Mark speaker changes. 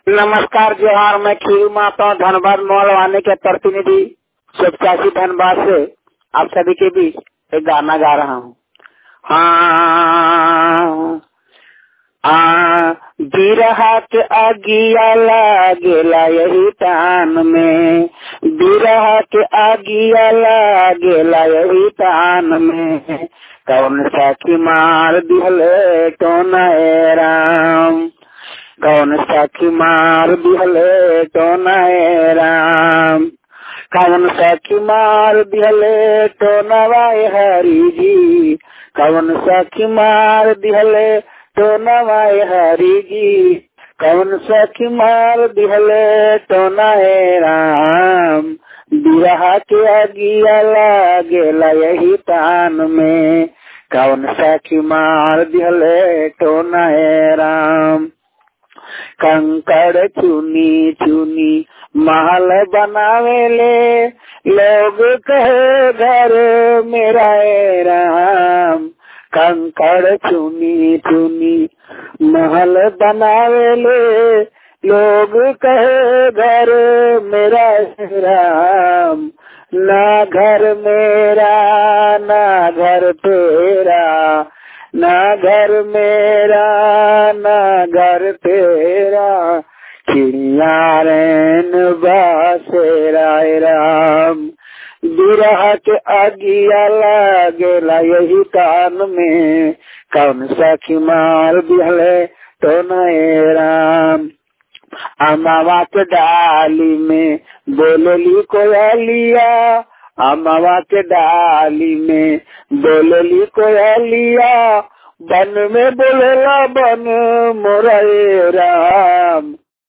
Speaker 1: नमस्कार जोहार मैं खीरू माता धनबाद मोहलवानी के प्रतिनिधि सुपचासी धनबाद से आप सभी के बीच एक गाना गा रहा हूँ हाँ आ बिरहा के अगिया लागेला यही तान में बिरहा के अगिया लागेला यही तान में कौन साखी मार दिहले तो नए राम कौन साखी मार दिहले तो नए राम कौन साखी मार दिहले तो नवाए हरी जी कौन साखी मार दिहले तो नवाए हरी जी कौन साखी मार दिहले तो नए राम बिरहा के अगिया लागेला यही तान में कौन साखी मार दिहले तो नए राम कंकड़ चुनी चुनी महल बनावेले लोग कहे घर मेरा ए राम कंकड़ चुनी चुनी महल बनावेले लोग कहे घर मेरा ए राम ना घर मेरा ना घर तेरा ना घर मेरा ना घर तेरा चिड़िया रैन बासेरा राम बिरह के अगिया लागेला यही कान में कौन सा खिमार बिहले तो नए राम अमावा के डाली में बोलली कोयलिया अमावा के डाली में बोलली कोयलिया बन में बोलेला बन मोरा